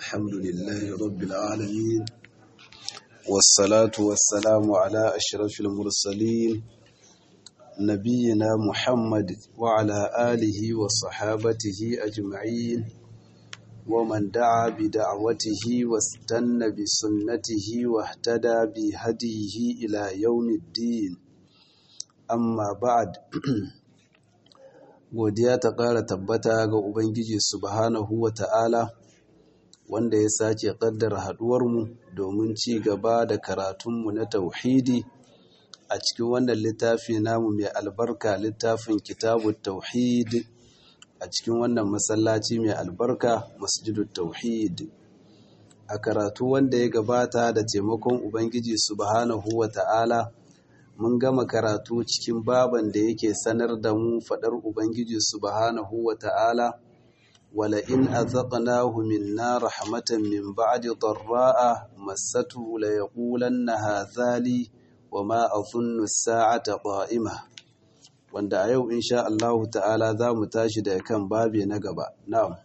الحمد لله رب العالمين والصلاة والسلام على أشرف المرسلين نبينا محمد وعلى آله وصحابته أجمعين ومن دعا بدعوته واستنى بسنته واهتدى بهديه إلى يوم الدين amma ba'ad godiya ta ƙara tabbata ga ubangiji subhanahu wa ta'ala wanda ya sake ƙaddara haɗuwarmu domin ci gaba da karatunmu na tauhidi a cikin wannan littafi namu mai albarka littafin kitabu tauhid a cikin wannan masallaci mai albarka masjidu tauhid a karatu wanda ya gabata da taimakon ubangiji subhanahu wa ta'ala mun gama karatu cikin baban da yake sanar da mu faɗar Ubangiji subhanahu wa ta'ala, wala in azaqnahu minna rahmatan min ba'di darra'a massatu la yaqulanna hadhali wa ma adhunnu as-sa'ata qa'ima wanda a yau insha Allah ta'ala za mu tashi da kan babe na gaba na'am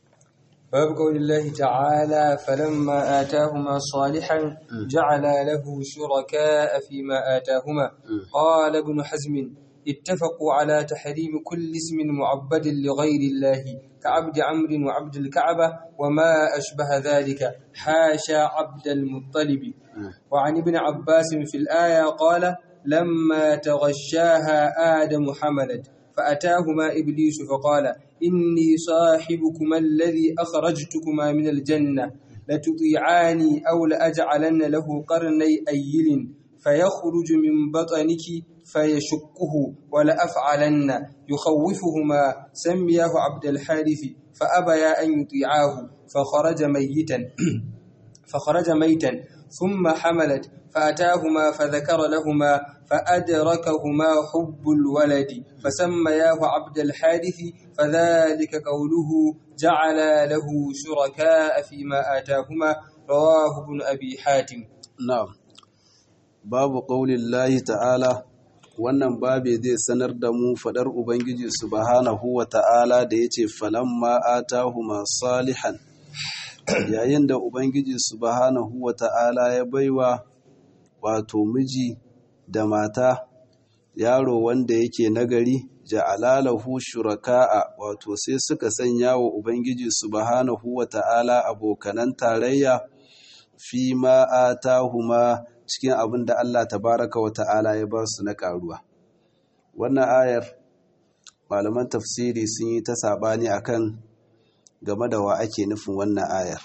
باب قول الله تعالى فلما آتاهما صالحا جعل له شركاء فيما آتاهما قال ابن حزم اتفقوا على تحريم كل اسم معبد لغير الله كعبد عمرو وعبد الكعبة وما أشبه ذلك حاشا عبد المطلب وعن ابن عباس في الآية قال لما تغشاها آدم حملت فأتاهما إبليس فقال إني صاحبكما الذي أخرجتكما من الجنة لتطيعاني أو لأجعلن له قرني أيل فيخرج من بطنك فيشقه ولأفعلن يخوفهما سمياه عبد الحارث فأبيا أن يطيعاه فخرج ميتا فخرج ميتا ثم حملت فأتاهما فذكر لهما فأدركهما حب الولد فسمياه عبد الحارث فذلك قوله جعل له شركاء فيما آتاهما رواه ابن أبي حاتم na'am babu qaulillahi ta'ala wannan babe zai sanar da mu fadar ubangiji subhanahu wa ta'ala da yace falamma atahuma salihan yayin da ubangiji subhanahu wa ta'ala ya baiwa wato miji da mata yaro wanda yake nagari ja'alalahu shuraka'a wato sai suka sanya wa ubangiji subhanahu wa ta'ala abokanan tarayya fi ma atahuma cikin abin da Allah tabaraka wa ta'ala ya ba su na karuwa wannan ayar malaman tafsiri sun yi ta sabani akan game da wa ake nufin wannan ayar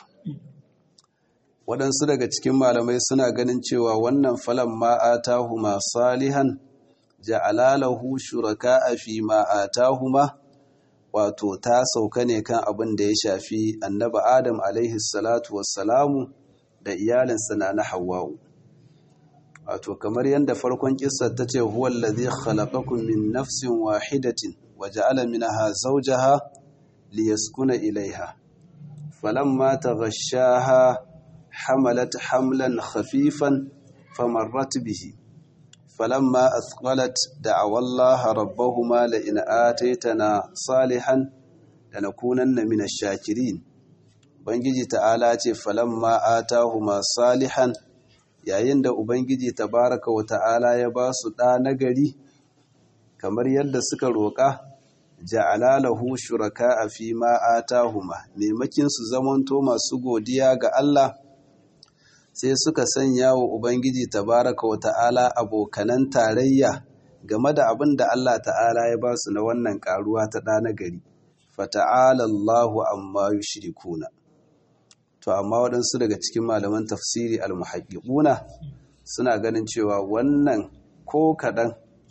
waɗansu daga cikin malamai suna ganin cewa wannan falon ma'atahuma salihan ja'alalahu shuraka'a fi ma'atahuma wato ta sauka ne kan abin da ya shafi annaba adam alaihi salatu wassalamu da iyalinsa na na hawa'u wato kamar yadda farkon kissa ta ce huwal ladhi khalaqakum min nafsin wahidatin wa ja'ala minha zawjaha liyaskuna ilaiha falamma taghashaha حملت حملا خفيفا فمرت به فلما أثقلت دعوا الله ربهما لئن آتيتنا صالحا لنكونن من الشاكرين Ubangiji ta'ala ce falamma atahuma salihan yayin da Ubangiji tabaraka wa ta'ala ya ba su ɗa nagari kamar yadda suka roƙa ja'ala lahu shuraka a fi ma atahuma maimakin su zamanto masu godiya ga Allah sai suka sanya wa Ubangiji tabaraka wa ta'ala abokanan tarayya game da abin da Allah ta'ala ya ba su na wannan karuwa ta ɗana gari, fata'ala Allahu amma yushrikuna. To, amma waɗansu daga cikin malaman tafsiri al-muhaƙiƙuna suna ganin cewa wannan ko kaɗan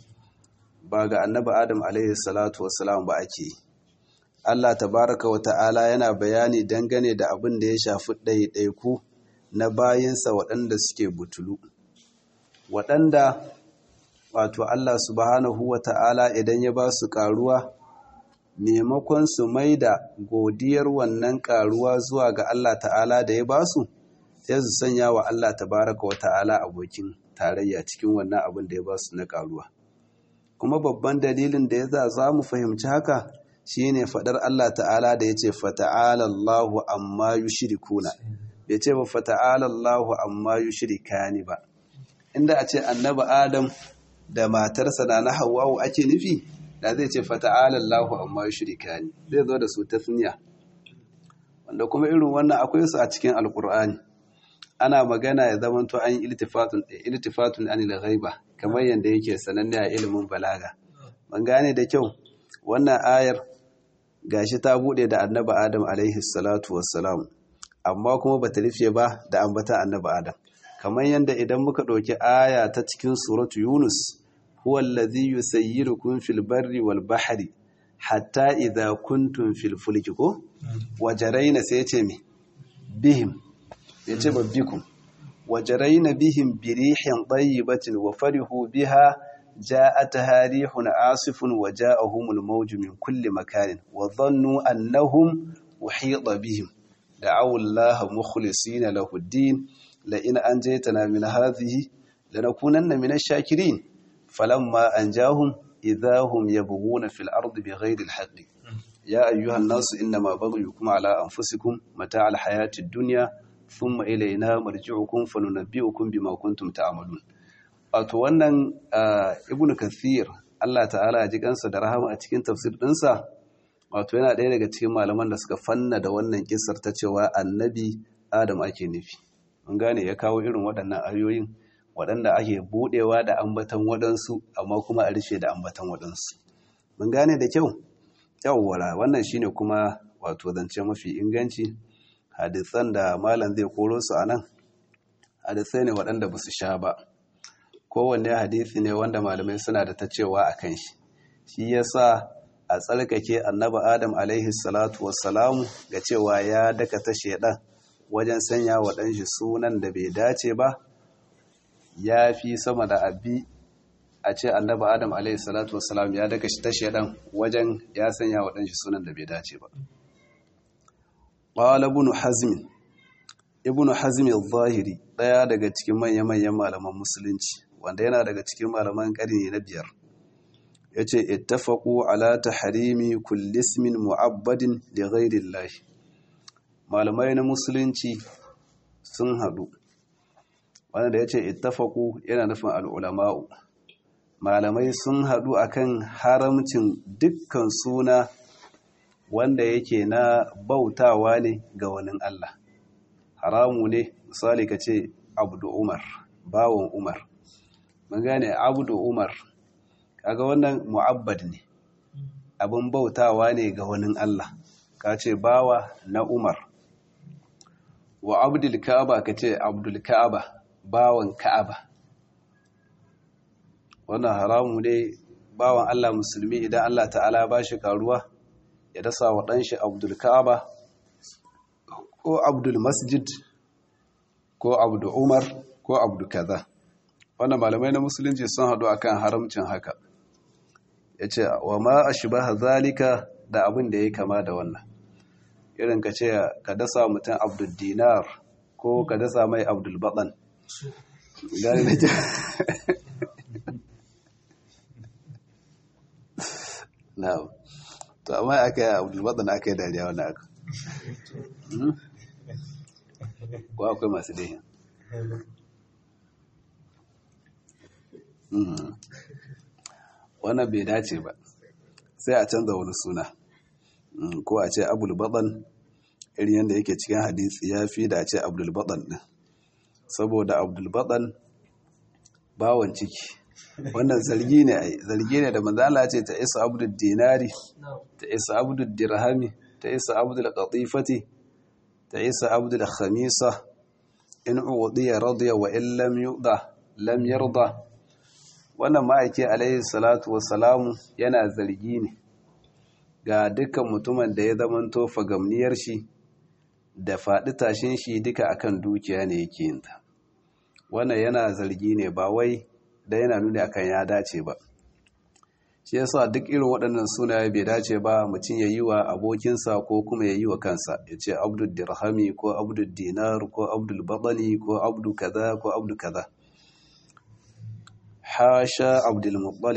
ba ga annabi Adam alaihi salatu wasalam ba ake yi. Allah tabaraka wa ta'ala yana bayani dangane da abin da ya shafi ɗaiɗaiku na bayinsa waɗanda suke butulu waɗanda wato Allah subhanahu wa ta'ala idan ya ba su ƙaruwa maimakon su mai da godiyar wannan ƙaruwa zuwa ga Allah ta'ala da ya ba su sai su sanya wa Allah tabaraka wa ta'ala abokin tarayya cikin wannan abin da ya ba su na ƙaruwa kuma babban dalilin da ya za za mu fahimci haka shine fadar Allah ta'ala da yace fata'ala Allahu amma yushrikuna bai ce ba fata'ala Allahu amma yushrikani ba inda a ce annabi Adam da matarsa na Hawwa ake nufi da zai ce fata'ala Allahu amma yushrikani zai zo da su tasniya wanda kuma irin wannan akwai su a cikin alkur'ani ana magana ya zama to an iltifatun iltifatun anil ghaiba kamar yanda yake sananne a ilimin balaga ban gane da kyau wannan ayar gashi ta bude da annabi adam alaihi salatu wassalam amma kuma bata rufe ba da ambata annabi adam kamar yanda idan muka ɗauki aya ta cikin suratu yunus huwa allazi yusayyirukum fil barri wal bahri hatta idza kuntum fil fulki ko wajaraina sai ya ce me bihim ya ce babbikum wajaraina bihim birihin tayyibatin wa farihu biha ja'ataha rihun asifun wa ja'ahumul mawju min kulli makanin wa dhannu annahum uhita bihim da'aw Allah mukhlisina lahu ad-din la in anjaytana min hadhihi lanakunanna min ash-shakirin falamma anjahum idahum yabghuna fil ardi bighayri al-haqqi يا أيها الناس إنما بغيكم على أنفسكم متاع الحياة الدنيا ثم إلينا مرجعكم فننبئكم بما كنتم تعملون wato wannan ibn kathir Allah ta'ala ya ji kansa da rahama a cikin tafsir ɗinsa wato yana ɗaya daga cikin malaman da suka fanna da wannan kisar ta cewa annabi adam ake nufi mun gane ya kawo irin waɗannan ayoyin waɗanda ake buɗewa da ambatan waɗansu amma kuma a rufe da ambatan waɗansu mun gane da kyau yawwala wannan shine kuma wato zance mafi inganci hadisan da malam zai koro su anan hadisai ne waɗanda ba su sha ba kowanne hadisi ne wanda malamai suna da ta cewa a kan shi shi yasa a tsarkake annabi adam alaihi salatu wassalamu ga cewa ya daka ta shedan wajen sanya wa ɗanshi sunan da bai dace ba ya fi sama da abi a ce annabi adam alaihi salatu wassalam ya daka shi ta shedan wajen ya sanya wa ɗanshi sunan da bai dace ba qala ibn hazm ibn hazm al-zahiri daya daga cikin manya-manyan malaman musulunci wanda yana daga cikin malaman karni na biyar yace ittafaqu ala tahrimi kulli ismin mu'abbadin li ghayri Allah malamai na musulunci sun hadu wanda da yace ittafaqu yana nufin al-ulama'u malamai sun haɗu akan haramcin dukkan suna wanda yake na bautawa ne ga wani Allah haramu ne misali ka ce abdu umar bawon umar mun gane abdu umar kaga wannan mu'abbad ne abin bautawa ne ga wani Allah ka ce bawa na umar wa abdul ka'aba ka ce abdul ka'aba bawan ka'aba wannan haramu ne bawan Allah musulmi idan Allah ta'ala ba shi karuwa ya dasa wa ɗanshi abdul ka'aba ko abdul masjid ko abdul umar ko abdul kaza wannan malamai na musulunci sun haɗu akan haramcin haka ya ce wa ma a shi ba zalika da abin da ya kama da wannan irin ka ce ka dasa mutum abdul dinar ko ka dasa mai abdul baɗan gani da na'am to amma aka yi abdulbaɗin aka yi dariya wani aka ko akwai masu dai wannan bai dace ba sai a canza wani suna ko a ce abdulbaɗin irin yadda yake cikin hadisi ya fi da a ce abdulbaɗin ɗin saboda abdulbaɗin bawon ciki wannan zargi ne ai zargi ne da manzala ce ta isa abdul dinari ta isa abdul dirhami ta isa abdul qatifati ta isa abdul khamisa in udiya radiya wa in lam yuda lam yarda wannan ma'aiki alaihi salatu wassalamu yana zargi ne ga dukkan mutumin da ya zamanto fagamniyar shi da faɗi tashin shi duka akan dukiya ne yake yin ta wannan yana zargi ne ba wai da yana nuni akan ya dace ba shi yasa duk irin waɗannan sunaye bai dace ba mutum ya yi wa abokinsa ko kuma ya yi wa kansa ya ce abdul dirhami ko abdul dinar ko abdul baɗani ko abdul kaza ko abdul kaza hasha abdul muttalib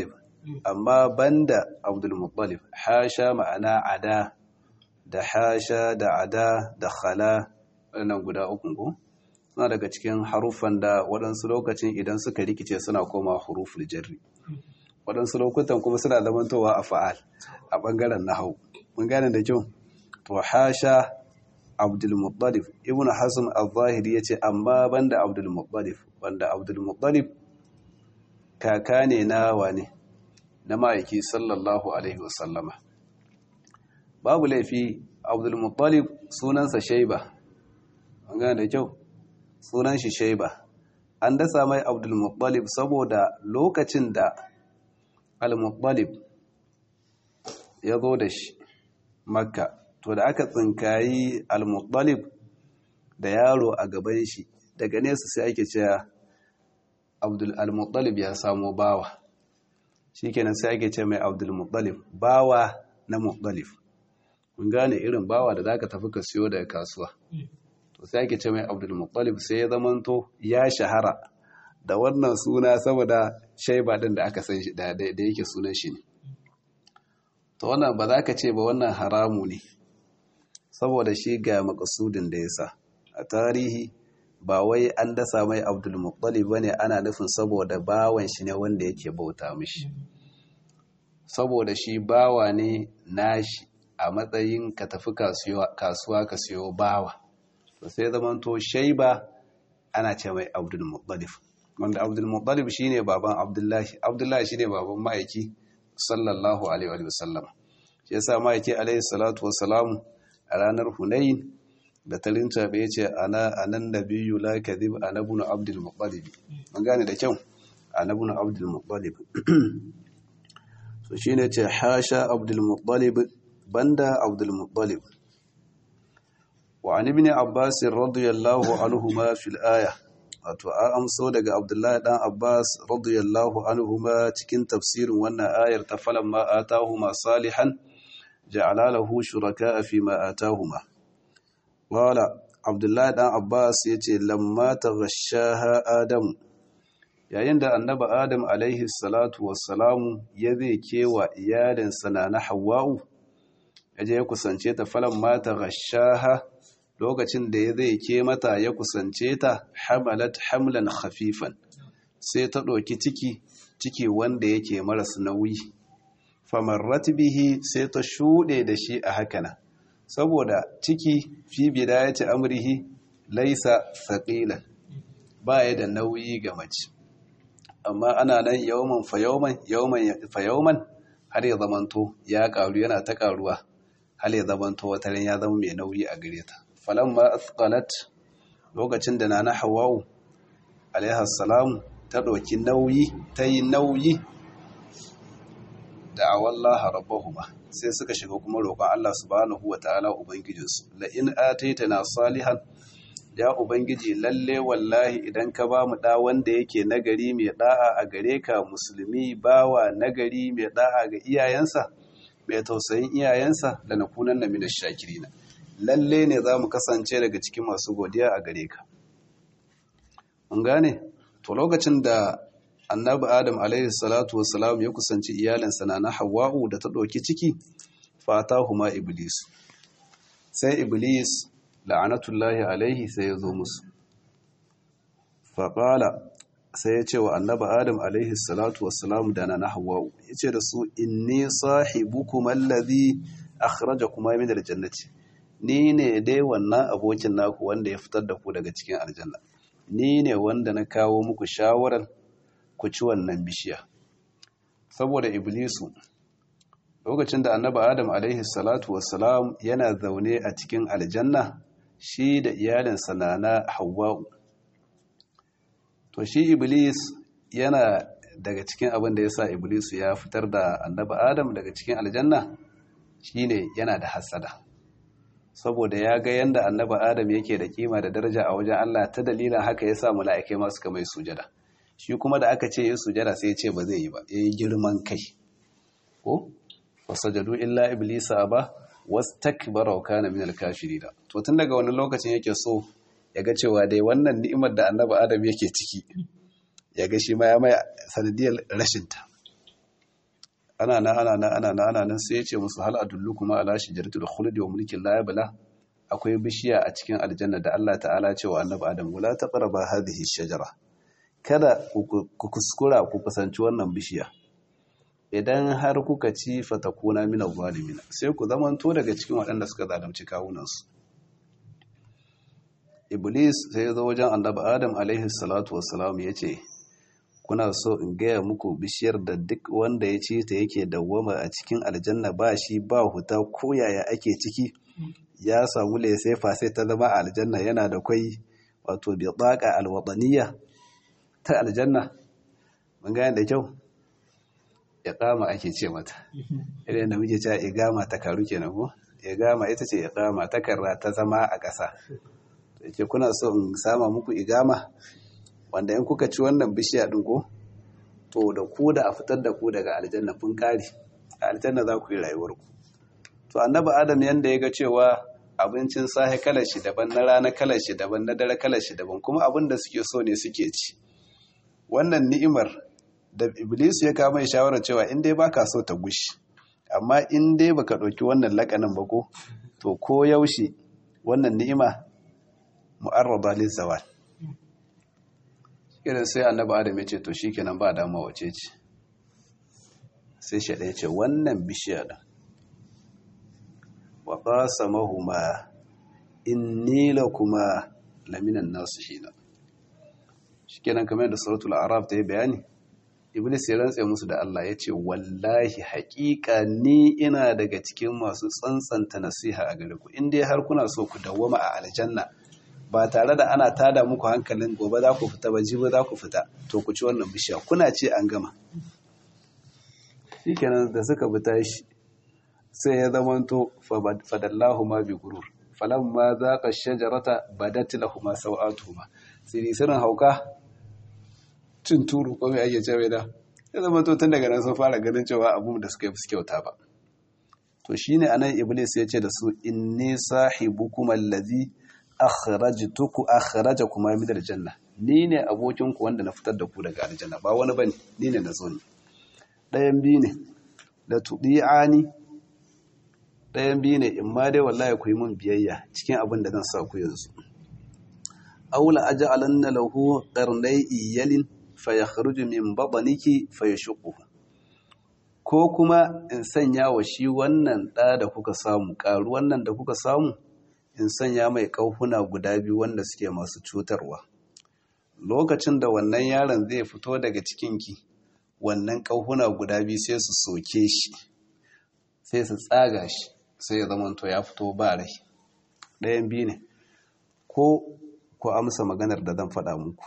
amma banda abdul muttalib hasha ma'ana ada da hasha da ada da khala wannan guda uku ko suna daga cikin haruffan da waɗansu lokacin idan suka rikice suna koma huruful jarri waɗansu lokutan kuma suna zamantowa a fa'al a ɓangaren nahau mun gane da kyau to hasha abdulmuttalib ibn hasan al-zahiri ya ce amma banda abdulmuttalib wanda abdulmuttalib kaka ne na wane na ma'aiki sallallahu alaihi wasallama babu laifi abdulmuttalib sunansa shaiba mun gane da kyau sunan shi shaiba an dasa mai abdulmuttalib saboda lokacin da al-muttalib ya zo da shi makka to da aka tsinkayi al-muttalib da yaro a gaban shi daga nesa sai ake cewa abdul al-muttalib ya samo bawa shikenan sai ake ce mai abdul muttalib bawa na muttalib kun gane irin bawa da zaka tafi ka siyo daga kasuwa to sai ake ce mai abdul muttalib sai ya zamanto ya shahara da wannan suna saboda shaiba din da aka san shi da yake sunan shi ne to wannan ba za ka ce ba wannan haramu ne saboda shi ga makasudin da ya sa a tarihi ba wai an dasa mai abdulmuttalib ba ne ana nufin saboda bawan shi ne wanda yake bauta mishi saboda shi bawa ne nashi a matsayin ka tafi kasuwa ka siyo bawa to sai zamanto shaiba ana ce mai abdulmuttalib wanda abdulmuttalib shine baban abdullahi abdullahi shine baban ma'aiki sallallahu alaihi wa sallam shi yasa ma'aiki alaihi salatu wa salamu a ranar hunayin da talinta bai ce ana anan nabiyyu la kadhib ana ibn abdul muttalib an gane da kyau ana ibn abdul muttalib so shine ce hasha abdul muttalib banda abdul muttalib wa an ibn abbas radiyallahu anhuma fil aya wato an amso daga abdullahi dan abbas radiyallahu anhuma cikin tafsirin wannan ayar ta falan ma atahuma salihan ja'ala lahu shuraka fi ma atahuma wala abdullahi dan abbas yace lamma taghashaha adam yayin da annabi adam alaihi salatu wassalamu ya zai kewa iyalin sana na hawwa'u yaje ya kusance ta falan ma taghashaha lokacin da ya zai ke mata ya kusance ta hamalat hamlan khafifan sai ta ɗauki ciki ciki wanda yake maras nauyi famarrat bihi sai ta shuɗe da shi a hakana saboda ciki fi bidayati amrihi laisa saqilan baya da nauyi ga mace amma ana nan yawman fa yawman yawman fa yawman har ya zamanto ya karu yana ta karuwa har ya zamanto wataran ya zama mai nauyi a gare ta falamma athqalat lokacin da nana hawa'u alaiha salam ta ɗauki nauyi ta yi nauyi da awallaha rabbahuma sai suka shiga kuma roƙon Allah subhanahu wata'ala ubangijinsu la in ataitana salihan ya ubangiji lalle wallahi idan ka ba mu da wanda yake nagari mai da'a a gare ka musulmi bawa nagari mai da'a ga iyayensa mai tausayin iyayensa da nakunan na minash shakirina lalle ne za mu kasance daga cikin masu godiya a gare ka. Mun gane? To lokacin da annabi Adam alaihi salatu wassalam ya kusanci iyalinsa na na Hawwa'u da ta ɗauki ciki, fata huma Iblis. Sai Iblis la'anatullahi alaihi sai ya zo musu. Faƙala sai ya ce wa annabi Adam alaihi salatu wassalam da na na Hawwa'u, ya ce da su, Inni sahibukum allazi akhrajakuma min aljannati. ni ne dai wannan abokin naku wanda ya fitar da ku daga cikin aljanna ni ne wanda na kawo muku shawarar ku ci wannan bishiya saboda iblisu lokacin da annabi adam alaihi salatu wassalam yana zaune a cikin aljanna shi da iyalinsa na na hawa'u to shi iblis yana daga cikin abin da ya sa iblisu ya fitar da annabi adam daga cikin aljanna shine yana da hasada saboda ya ga yanda annaba adam yake da kima da daraja a wajen Allah ta dalilin haka ya sa mala'ikai masu kamar sujada shi kuma da aka ce yi sujada sai ya ce ba zai yi ba ya yi girman kai ko wasajadu illa iblisa ba wastakbara wa kana minal kafirin to tun daga wani lokacin yake so ya ga cewa dai wannan ni'imar da annaba adam yake ciki ya ga shi ma ya mai sanadiyar rashinta ana na ana na ana na ana nan sai ya ce musu hal adullukuma ala shajaratul khuldi wa mulkin la yabla akwai bishiya a cikin aljanna da Allah ta'ala ce wa annabi Adam wala taqraba hadhihi shajara kada ku kuskura ku kusanci wannan bishiya idan har kuka ci fatakuna min zalimin sai ku zamanto daga cikin waɗanda suka zalunci kawunansu iblis sai ya zo wajen annabi Adam alaihi salatu wassalam ya ce kuna so in gaya muku bishiyar da duk wanda ya ci ta yake dawwama a cikin aljanna ba shi ba huta ko yaya ake ciki ya samu laisefa sai ta zama a aljanna yana da kwai wato bitsaka alwadaniya ta aljanna mun gane da kyau iqama ake ce mata idan da muke cewa igama ta karu kenan ko igama ita ce iqama ta karra ta zama a ƙasa yake kuna so in sama muku igama wanda in kuka ci wannan bishiya din ko to da ku da a fitar da ku daga aljanna kun kare a aljanna za ku yi rayuwarku to annabi adam yanda ya ga cewa abincin safe kalar shi daban na rana kalar shi daban na dare kalar shi daban kuma abin da suke so ne suke ci wannan ni'imar da iblis ya kama shawarar cewa in dai baka so ta gushi amma in dai baka ɗauki wannan lakanin ba ko to ko yaushe wannan ni'ima mu'arrada lizawal irin sai annabi adam ya ce to shikenan ba dama wace ce sai shi ya ce wannan bishiya din wa qasamahuma inni lakuma laminan nasihina shikenan kamar da suratul a'raf ta yi bayani iblis ya rantse musu da Allah ya ce wallahi haƙiƙa ni ina daga cikin masu tsantsanta nasiha a gare ku in dai har kuna so ku dawwama a aljanna ba tare da ana tada muku hankalin gobe za ku fita ba jibi za ku fita to ku ci wannan bishiya kuna ce an gama shikenan da suka bi tashi sai ya zamanto fadallahu ma bi gurur falamma zaqa shajarata badat lahumu sawatuhuma sai sirrin hauka cin turu ko mai ake cewa da ya zamanto tun daga nan sun fara ganin cewa abu da suka yi su kyauta ba to shine anan iblis ya ce da su inni sahibukum allazi akhrajtuku akhrajakuma min aljanna ni ne abokin ku wanda na fitar da ku daga aljanna ba wani bane ni ne na zo ni dayan bi ne la tudi'ani ɗayan biyu ne in ma dai wallahi ku yi mun biyayya cikin abin da zan sa ku yanzu aula aj'alanna lahu qarnay iyalin fayakhruju min batniki fayashquhu ko kuma in sanya wa shi wannan ɗa da kuka samu ƙaru wannan da kuka samu in sanya mai ƙauhuna guda biyu wanda suke masu cutarwa lokacin da wannan yaron zai fito daga cikinki wannan ƙauhuna guda biyu sai su soke shi sai su tsaga shi sai ya zamanto ya fito ba rai ɗayan biyu ne ko ku amsa maganar da zan faɗa muku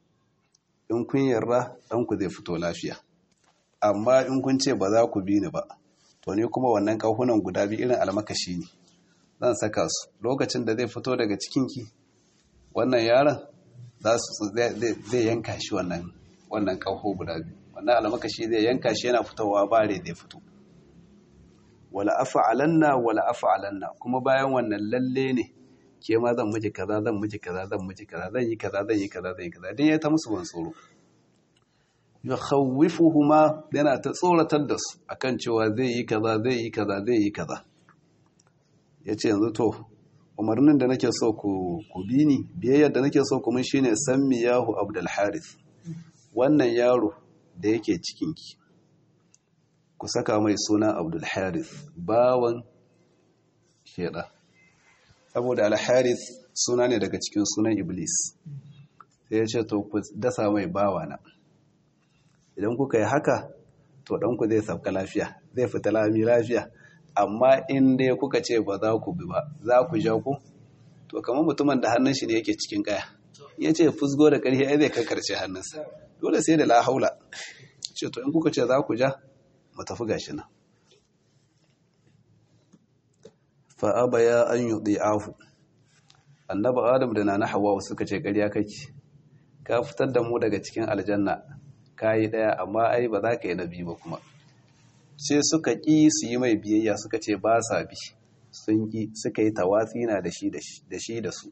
in kun yarda ɗanku zai fito lafiya amma in kun ce ba za ku bi ni ba to ne kuma wannan ƙahunan guda biyu irin almakashi ne zan saka su lokacin da zai fito daga cikinki wannan yaron zai yanka shi wannan wannan ƙaho guda biyu wannan almakashi zai yanka shi yana fitowa bare zai fito wala afa'alanna wala afa'alanna kuma bayan wannan lalle ne ke ma zan miji kaza zan miji kaza zan miji kaza zan yi kaza zan yi kaza zan yi kaza dan ya ta musu ban tsoro yukhawwifuhuma yana ta tsoratar da su akan cewa zai yi kaza zai yi kaza zai yi kaza yace yanzu to umarnin da nake so ku ku bi ni biyayyar da nake so ku mun shine sammiyahu abdul harith wannan yaro da yake cikin ki ku saka mai suna abdul harith bawan sheda saboda al harith suna ne daga cikin sunan iblis sai ya ce to ku dasa mai bawana idan kuka yi haka to ɗanku zai sauka lafiya zai fita lami lafiya amma in dai kuka ce ba za ku bi ba za ku ja ku to kamar mutumin da hannun shi ne yake cikin kaya ya ce fusgo da ƙarfi ai zai kankarce hannunsa dole sai da la haula ce to in kuka ce za ku ja mu tafi gashi nan fa abaya an yudi'ahu annabi adam da nana hawa suka ce ƙarya kake ka fitar da mu daga cikin aljanna kayi ɗaya amma ai ba za ka yi na biyu ba kuma sai suka ƙi su yi mai biyayya suka ce ba sa bi sun ƙi suka yi tawatsi na da shi da su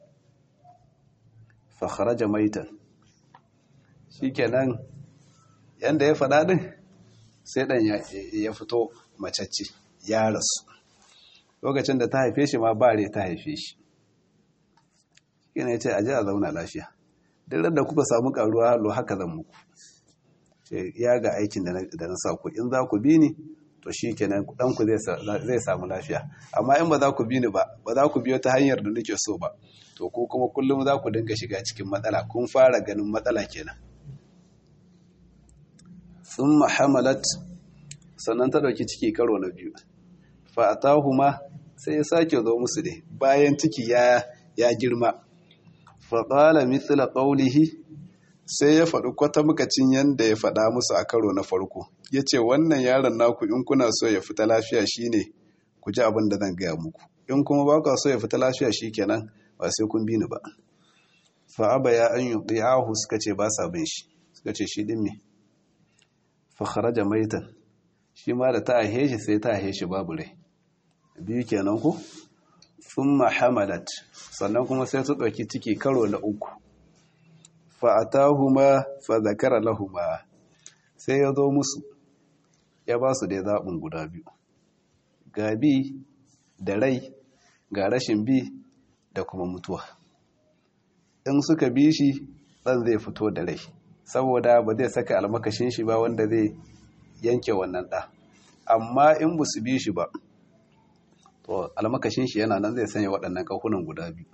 fakharaja maitan shi kenan yadda ya faɗa ɗin sai ɗan ya fito macacce ya rasu lokacin da ta haife shi ma bare ta haife shi yana ya ce a ji a zauna lafiya duk da kuka samu karuwa hallo haka zan muku ya ga aikin da na sa ku in za ku bi ni to shi kenan ɗanku zai samu lafiya amma in ba za ku bi ni ba ba za ku biyo ta hanyar da nake so ba to ko kuma kullum za ku dinga shiga cikin matsala kun fara ganin matsala kenan sun mahamalat sannan ta ɗauki ciki karo na biyu fa'atahuma sai ya sake zo musu ne bayan ciki ya girma faƙala mithla ƙaunihi sai ya faɗi kwata mukacin yadda ya faɗa musu a karo na farko ya ce wannan yaron naku in kuna so ya fita lafiya shine ku ji abin da zan gaya muku in kuma ba ku so ya fita lafiya shi kenan ba sai kun bi ni ba fa'aba ya an yi ɗiyahu suka ce ba sa bin shi suka ce shi ɗin me fa kharaja maitan shi ma da ta ahe shi sai ta ahe shi babu rai biyu kenan ku thumma hamalat sannan kuma sai su ɗauki ciki karo na uku fa'atahuma fa zakara lahuma sai ya zo musu ya ba su dai zaɓin guda biyu ga bi da rai ga rashin bi da kuma mutuwa in suka bi shi ɗan zai fito da rai saboda ba zai saka almakashin shi ba wanda zai yanke wannan ɗa amma in ba su bi shi ba to almakashin shi yana nan zai sanya waɗannan ƙahunan guda biyu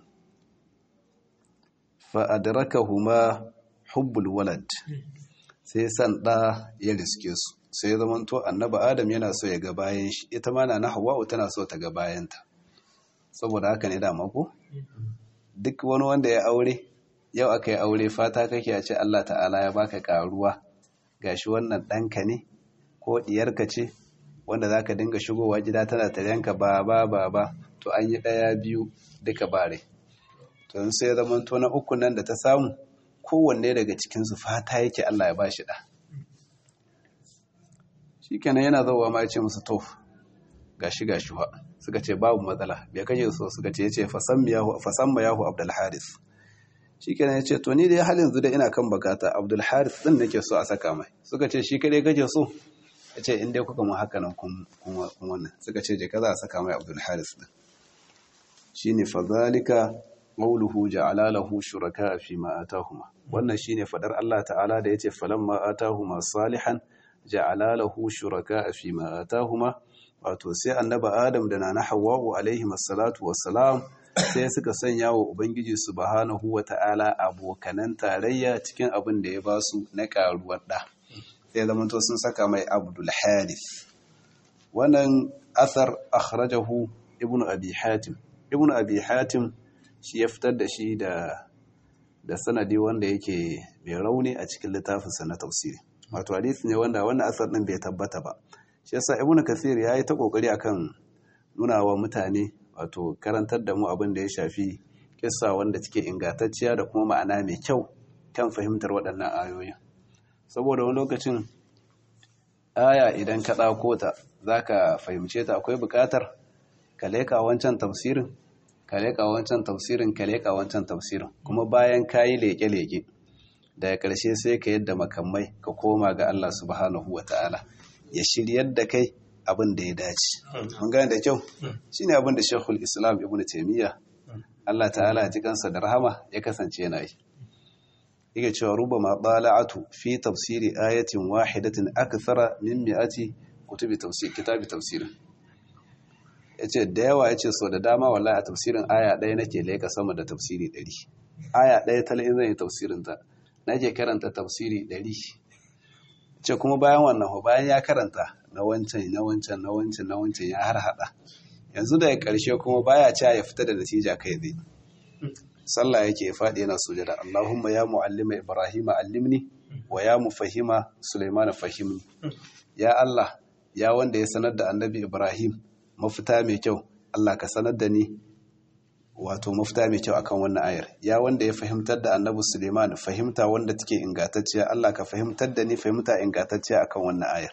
fa'adarakahuma hubbul walad sai san ɗa ya riske su sai zama to annaba adam yana so ya ga bayan shi ita ma na hawa'u tana so ta ga bayanta saboda haka ne da mako duk wani wanda ya aure yau aka yi aure fata kake a ce Allah ta'ala ya baka karuwa gashi wannan ɗanka ne ko ɗiyarka ce wanda za ka dinga shigowa gida tana taryanka ba ba ba ba to an yi ɗaya biyu duka bare to sai zama to na uku nan da ta samu kowanne daga cikinsu fata yake Allah ya ba shi ɗa shi kenan yana zauwa ma ya ce musu to gashi gashi wa suka ce babu matsala bai kaje so suka ce ya ce fasamma yahu abdul haris shi kenan ya ce to ni dai halin yanzu da ina kan bakata abdul haris din nake so a saka mai suka ce shi kadai kake so ya ce in dai kuka mu haka nan kun wannan suka ce je ka za a saka mai abdul haris din shine fadhalika qawluhu ja'ala lahu shuraka fi ma atahuma wannan shine fadar Allah ta'ala da yace falamma atahuma salihan ja'ala lahu shuraka fi ma atahuma wato sai annaba adam da nana hawwa'u alaihi masallatu wassalam sai suka sanya wa ubangiji subhanahu wata'ala abokanan tarayya cikin abin da ya basu na karuwar da sai zamanto sun saka mai abdul harith wannan athar akhrajahu ibnu abi hatim ibnu abi hatim shi ya fitar da shi da da sanadi wanda yake mai rauni a cikin littafinsa na tafsiri wato hadisi ne wanda wannan asar din bai tabbata ba shi yasa ibnu kathir yayi ta kokari akan nuna wa mutane wato karantar da mu abin da ya shafi kissa wanda take ingantacciya da kuma ma'ana mai kyau kan fahimtar waɗannan ayoyin saboda wani lokacin aya idan ka ɗauko ta zaka fahimce ta akwai buƙatar ka leka wancan tafsirin ka leƙa wancan tafsirin ka leƙa wancan tafsirin kuma bayan ka yi leƙe-leƙe daga ƙarshe sai ka yadda makamai ka koma ga Allah subhanahu wa ta'ala ya shiryar da kai abin da ya dace mun gane da kyau shine abin da Sheikhul Islam Ibn Taymiyyah Allah ta'ala ji kansa da rahama ya kasance yana yi yake cewa rubama bala'atu fi tafsiri ayatin wahidatin akthara min mi'ati kutubi tafsir kitabi tafsirin ya ce da yawa ya ce so da dama wallahi a tafsirin aya ɗaya nake laika sama da tafsiri ɗari aya ɗaya tala in zan yi tafsirinta nake karanta tafsiri ɗari ce kuma bayan wannan bayan ya karanta na wancan na wancan na wancan na wancan ya har haɗa yanzu daga ƙarshe kuma baya cewa ya fita da natija kai zai sallah yake ya faɗi yana sujada Allahumma ya mu'allima Ibrahim allimni wa ya mufahima Sulaiman fahimni ya Allah ya wanda ya sanar da annabi Ibrahim mafita mai kyau Allah ka sanar da ni wato mafita mai kyau akan wannan ayar ya wanda ya fahimtar da annabi Suleiman fahimta wanda take ingantacciya Allah ka fahimtar da ni fahimta ingantacciya akan wannan ayar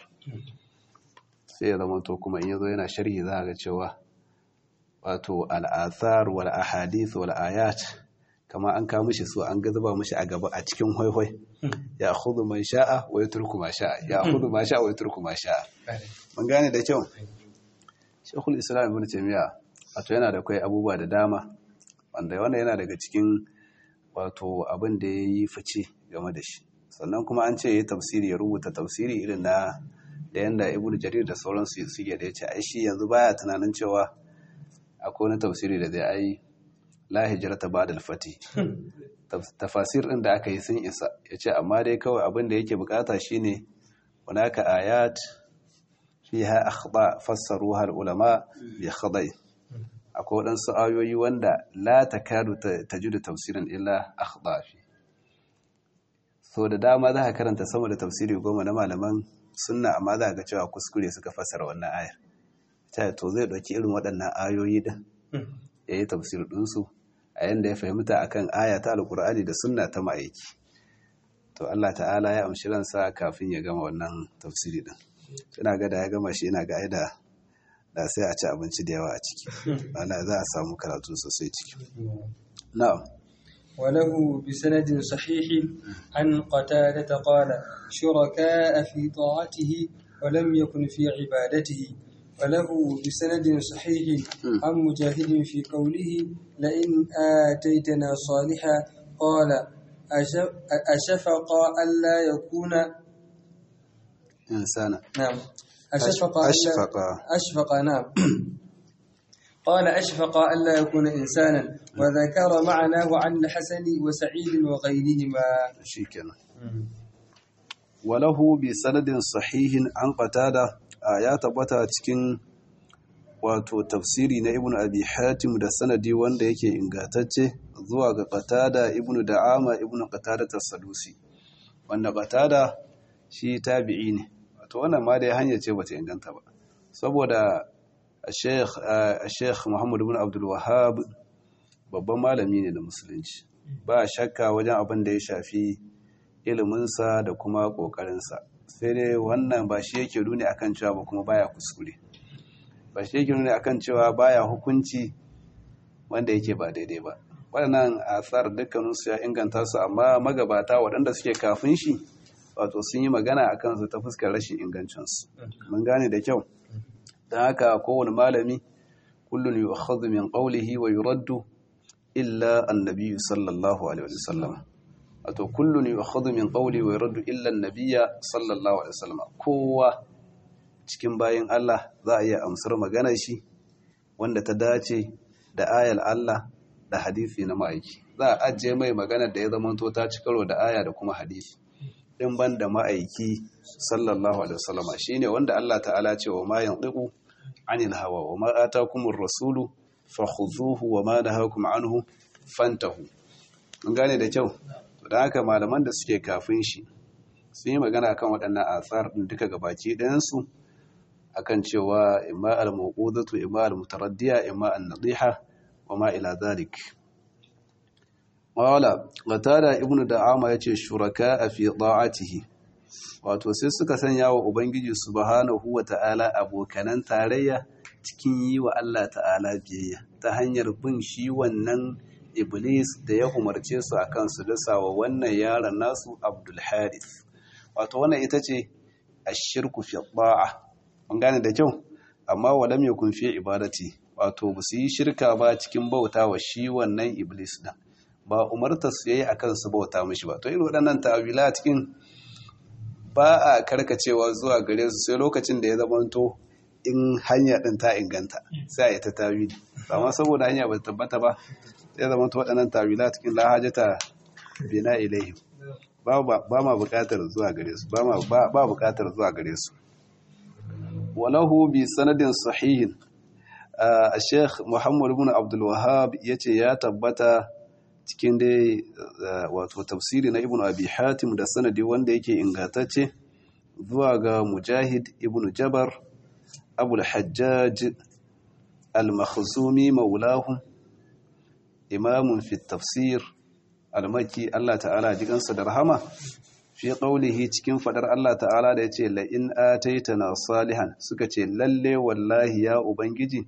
sai ya zama to kuma in yazo yana sharhi za ga cewa wato al'athar wal ahadith wal ayat kama an kawo mishi su an ga zuba mishi a gaba a cikin hwaihwai ya hudu man sha'a wa ya turku ma sha'a ya hudu ma sha'a wa ya turku ma sha'a mun gane da kyau shekul islam ibn taymiya wato yana da kai abubuwa da dama wanda wannan yana daga cikin wato abin da ya yi fice game da shi sannan kuma an ce ya tafsiri ya rubuta tafsiri irin na da yanda ibn jarir da sauransu suke da ya ce ai shi yanzu baya tunanin cewa akwai wani tafsiri da zai ai la hijrata ba'da al-fati tafasir din da aka yi sun isa yace amma dai kawai abin da yake bukata shine hunaka ayat fiha akhda fassaruha al-ulama bi khada'i akwai waɗansu ayoyi wanda la takadu tajidu tafsirin illa akhda fi so da dama za ka karanta sama da tafsiri goma na malaman sunna amma za ga cewa kuskure suka fassara wannan ayar ta to zai ɗauki irin waɗannan ayoyi din ya yi tafsir ɗinsu a yadda ya fahimta akan aya ta alƙur'ani da sunna ta ma'aiki to Allah ta'ala ya amshi ransa kafin ya gama wannan tafsiri din ina ga da ya gama shi ina ga aida da sai a ci abinci da yawa a ciki ana za a samu karatu sosai ciki na'am وله بسند صحيح عن قتادة قال شركاء في طاعته ولم يكن في عبادته وله بسند صحيح عن مجاهد في قوله لئن آتيتنا صالحا قال أشفق ألا يكون إنسانا نعم أشفق أشفق أشفق نعم قال أشفق ألا يكون إنسانا وذكر معناه عن الحسن وسعيد وغيرهما شيكنا وله بسند صحيح عن قتادة ya tabbata cikin wato tafsiri na ibnu abi hatim da sanadi wanda yake ingantacce zuwa ga qatada ibnu da'ama ibnu qatada as-sadusi wanda qatada shi tabi'i ne wato wannan ma dai hanya ce bata inganta ba saboda Sheikh Sheikh Muhammad ibn Abdul Wahhab babban malami ne da musulunci ba shakka wajen abin da ya shafi iliminsa da kuma kokarinsa sai dai wannan ba shi yake nuni akan cewa ba kuma baya kuskure ba shi yake nuni akan cewa baya hukunci wanda yake ba daidai ba waɗannan asar dukkaninsu ya inganta su amma magabata waɗanda suke kafin shi wato sun yi magana a kansu ta fuskar rashin ingancinsu mun gane da kyau don haka kowane malami kullum yi akhadhu min qawlihi wa yuraddu illa annabi sallallahu alaihi wasallam wato kullun yu'khadhu min qawli wa yuraddu illa an-nabiyya sallallahu alaihi wasallam kowa cikin bayin Allah za a iya amsar magana shi wanda ta dace da ayar Allah da hadisi na ma'aiki za a ajiye mai magana da ya zama to ta ci karo da aya da kuma hadisi din ban da ma'aiki sallallahu alaihi wasallam shine wanda Allah ta'ala ce wa ma yantiqu anil hawa wa ma atakumur rasulu fakhuzuhu wa ma nahakum anhu fantahu mun gane da kyau da haka malaman da suke kafin shi sun yi magana kan waɗannan atsar ɗin duka gabaki ɗayansu akan cewa imma al-mawqudatu imma al-mutaraddiya imma an-nadiha wa ma ila zalik wala qatada ibnu da'ama yace shuraka fi da'atihi wato sai suka sanya wa ubangiji subhanahu wa ta'ala abokanan tarayya cikin yi wa Allah ta'ala biyayya ta hanyar bin shi wannan iblis da ya umarce su akan su dasa wa wannan yaron nasu abdul harith wato wannan ita ce ashirku fi da'a mun gane da kyau amma walam yakun fi ibadati wato ba su yi shirka ba cikin bauta wa shi wannan iblis din ba umarta su yayi akan su bauta mishi ba to irin waɗannan ta'awila cikin ba a karkacewa zuwa gare su sai lokacin da ya zamanto in hanya din ta inganta sai a yi ta tawili amma saboda hanya ba ta tabbata ba sai zama ta waɗannan tawila cikin lahajata bina ilayhim ba ma buƙatar zuwa gare su ba buƙatar zuwa gare su walahu bi sanadin sahihin a sheikh muhammad ibn abdul wahab yace ya tabbata cikin dai wato tafsiri na ibn abi hatim da sanadi wanda yake ingantacce zuwa ga mujahid ibn jabar abul hajjaj al-makhzumi maulahum imamun fi tafsir al-maki Allah ta'ala jikansa da rahama fi qaulihi cikin fadar Allah ta'ala da yace la in ataitana salihan suka ce lalle wallahi ya ubangiji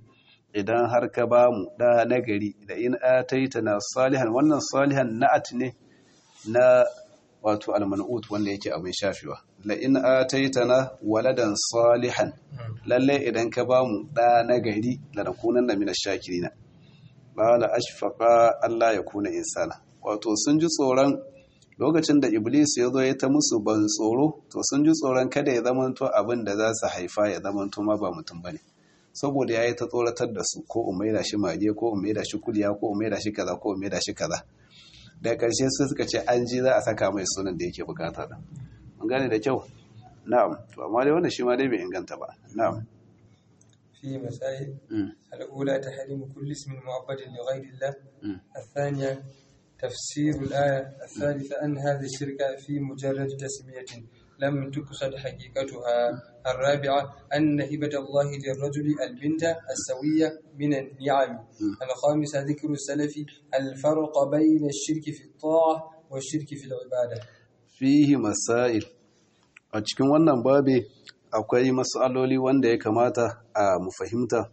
idan har ka ba mu da nagari da in ataitana salihan wannan salihan na'at ne na wato alman'ut wanda yake abin shafewa la in ataitana waladan salihan lalle idan ka ba mu da nagari da nakunan da mina shakirina qala ashfaqa Allah ya kuna insana wato sun ji tsoron lokacin da iblis ya zo ya ta musu ban tsoro to sun ji tsoron kada ya zamanto abin da za su haifa ya zamanto ma ba mutum bane saboda ya yi ta tsoratar da su ko umaira shi mage ko umaira shi kuliya ko umaira shi kaza ko umaira shi kaza da ƙarshe sai suka ce an ji za a saka mai sunan da yake bukata da mun gane da kyau na'am to amma dai wannan shi ma dai bai inganta ba na'am في مسائل الأولى تحريم كل اسم معبد لغير الله الثانية تفسير الآية الثالثة أن هذه الشركة في مجرد تسمية لم تقصد حقيقتها الرابعة أن هبة الله للرجل البنت السوية من النعم الخامسة ذكر السلف الفرق بين الشرك في الطاعة والشرك في العبادة فيه مسائل a cikin wannan babe akwai matsaloli wanda ya kamata a mu fahimta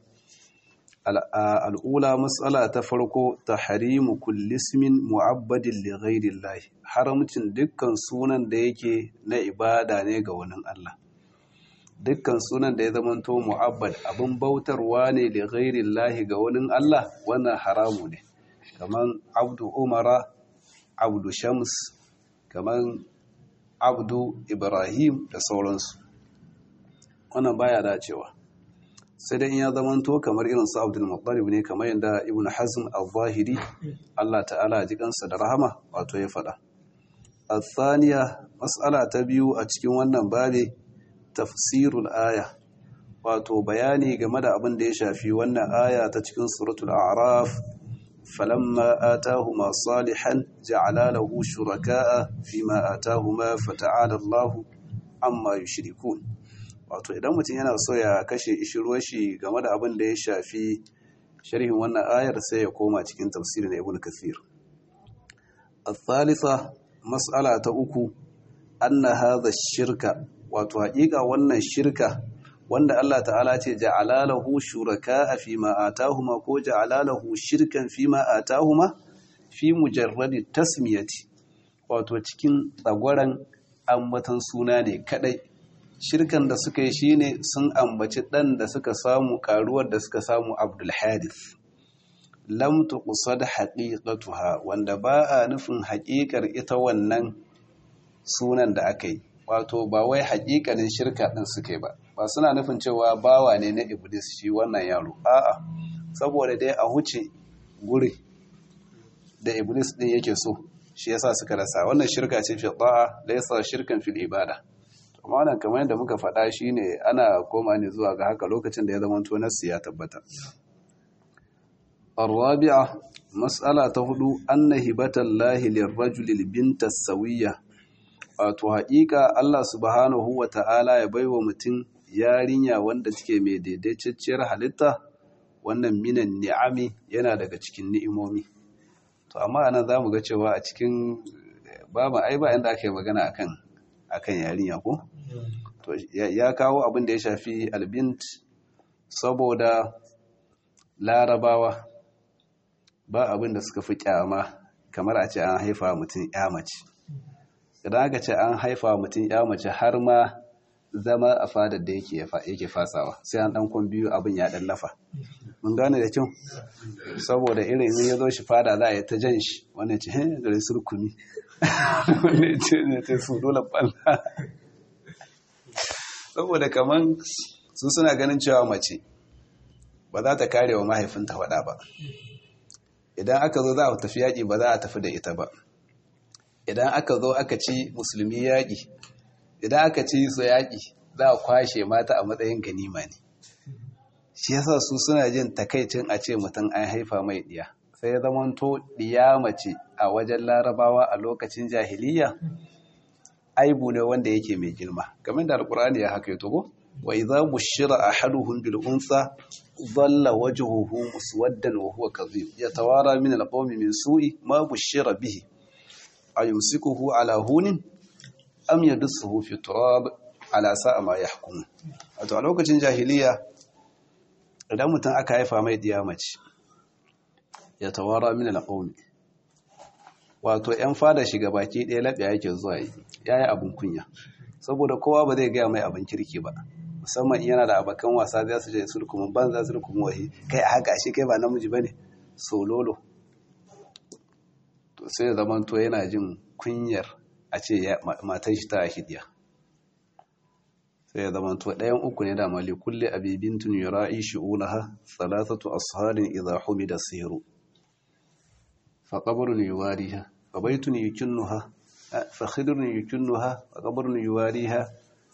al'ula matsala ta farko ta harimu kullismin mu'abbadin lighairillahi haramcin dukkan sunan da yake na ibada ne ga wani Allah dukkan sunan da ya zamanto mu'abbad abin bautarwa ne lighairillahi ga wani Allah wannan haramu ne kaman abdu umara abdu shams kaman abdu ibrahim da sauransu wannan baya dacewa sai dai in ya zamanto kamar irin su Abdul Muttalib ne kamar yadda Ibn Hazm al-Zahiri Allah ta'ala ji kansa da rahama wato ya faɗa al-thaniya mas'ala ta biyu a cikin wannan babe tafsirul aya wato bayani game da abin da ya shafi wannan aya ta cikin suratul a'raf falamma atahuma salihan ja'ala lahu shuraka'a fima atahuma fata'ala Allahu amma yushrikun wato idan mutum yana so ya kashe ishirwar shi game da abin da ya shafi sharhin wannan ayar sai ya koma cikin tafsirin ibn kathir al-thalitha mas'ala ta uku anna hadha shirka wato haƙiƙa wannan shirka wanda Allah ta'ala ce ja'ala lahu shuraka fi ma atahuma ko ja'ala lahu shirkan fi ma atahuma fi mujarradi tasmiyati wato cikin tsagwaran ambatan suna ne kadai shirkan da suka yi shine sun ambaci ɗan da suka samu karuwar da suka samu abdul hadith lam tuqsad haqiqatuha wanda ba a nufin haƙiƙar ita wannan sunan da aka yi wato ba wai haƙiƙanin shirka ɗin suka yi ba ba suna nufin cewa bawa ne na iblis shi wannan yaro a'a saboda dai a huce guri da iblis ɗin yake so shi yasa suka rasa wannan shirka ce fi ta'a laysa shirkan fil ibada amma wannan kamar yadda muka faɗa shine ana koma ne zuwa ga haka lokacin da ya zama to nassi ya tabbata الرابعة مسألة تهدو أن هبة الله للرجل البنت السوية wato haƙiƙa Allah subhanahu wa ta'ala ya baiwa mutum yarinya wanda take mai daidaitacciyar halitta wannan minan ni'ami yana daga cikin ni'imomi to amma anan za mu ga cewa a cikin babu ai ba inda aka yi magana akan akan yarinya ko to ya kawo abin da ya shafi albint saboda larabawa ba abin da suka fi kyama kamar a ce an haifa mutum ya mace idan aka ce an haifa mutum ya mace har ma zama a fadar da yake fasawa sai an dan biyu abin ya dan lafa mun gane da kyau saboda irin in ya zo shi fada za a yi ta jan shi wannan ce hin gare surkumi wannan ce ne ta su dole balla saboda kaman su suna ganin cewa mace ba za ta kare wa mahaifinta faɗa ba idan aka zo za a tafi yaƙi ba za a tafi da ita ba idan aka zo aka ci musulmi yaƙi idan aka ci su yaƙi za a kwashe mata a matsayin ganima ne shi yasa su suna jin takaicin a ce mutum an haifa mai ɗiya sai ya zamanto ɗiya mace a wajen larabawa a lokacin jahiliya aibu ne wanda yake mai girma game da alkur'ani ya haka yato wa idza bushira ahaduhum bil unsa dhalla wajhuhu muswaddan wa huwa kadhib yatawara min al qawmi min su'i ma bushira bihi ayumsikuhu ala hunin am yadussuhu fi turab ala sa'a ma yahkum wato a lokacin jahiliya idan mutum aka haifa mai diya mace ya tawara min alqawmi wato yan fada shiga baki ɗaya laɓe yake zuwa yi yayi abun kunya saboda kowa ba zai gaya mai abin kirki ba musamman yana da abakan wasa za su je su kuma banza su kuma wahi kai a haka shi kai ba namiji bane sololo to sai zaman to yana jin kunyar a ce matan shi ta hidiya sai ya zama to ɗayan uku ne da mali kulle abibintun yura'i shu'ulaha salasatu asharin idha humida siru fa qabrun yuwariha fa baytun yukinnuha fa khidrun yukinnuha fa qabrun yuwariha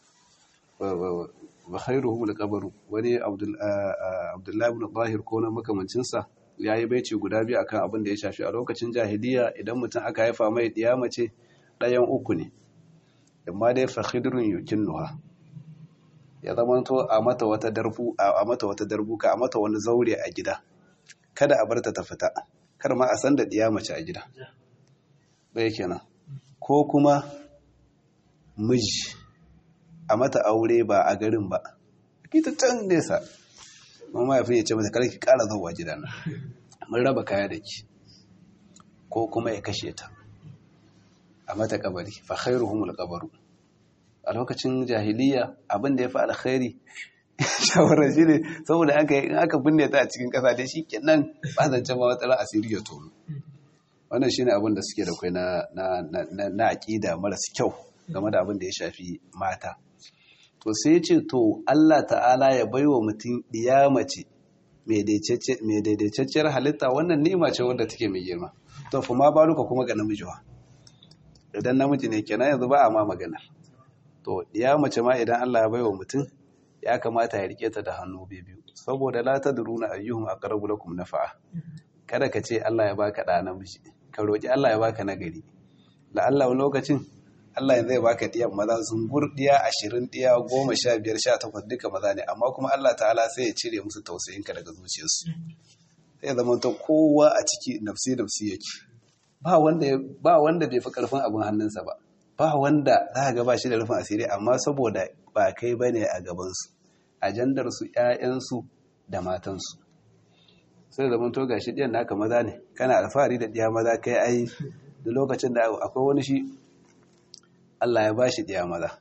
wa khairuhum al-qabru wani abdullahi ibn tahir ko na makamancin sa yayi baici guda biyu akan abin da ya shafi a lokacin jahiliya idan mutum aka haifa mai diya mace ɗayan uku ne amma dai fa khidrun yukinnuha ya zama to a mata wata darbu a mata wata darbuka a mata wani zaure a gida kada a barta ta fita kar ma a san da diya mace a gida bai kenan ko kuma miji a mata aure ba a garin ba kita can nesa mama ya fi ya ce mata kar ki kara zuwa gida na mun raba kaya da ki ko kuma ya kashe ta a mata kabari fa khairuhumul qabaru a lokacin jahiliya abin da ya fi alkhairi shawarar shi ne saboda aka in aka binne ta a cikin ƙasa da shi kenan ba zancen ma matsalar asiri ya tono wannan shi ne abin da suke da kai na aƙida marasa kyau game da abin da ya shafi mata to sai ce to Allah ta'ala ya bai wa mutum ɗiya mace mai daidaitacciyar halitta wannan ni'ima ce wanda take mai girma to fa ma baluka kuma ga namiji wa idan namiji ne kenan yanzu ba a ma maganar to ya mace ma idan Allah ya baiwa mutum ya kamata ya rike ta da hannu biyu saboda la tadruna ayyuhum aqrabu lakum nafa'a kada ka ce Allah ya baka da namiji ka roki Allah ya baka nagari la Allah wani lokacin Allah ya zai baka diyan maza zungur diya 20 diya 15 18 duka maza ne amma kuma Allah ta'ala sai ya cire musu tausayinka daga zuciyarsu sai ya zama to kowa a ciki nafsi nafsi yake ba wanda ba wanda bai fi karfin abin hannunsa ba ba wanda za ga ba shi da rufin asiri amma saboda ba kai bane a gabansu ajandarsu ‘ya'yansu da matansu sai da to gashi ɗiyan naka maza ne kana alfahari da ɗiya maza kai ai da lokacin da akwai wani shi Allah ya ba shi ɗiya maza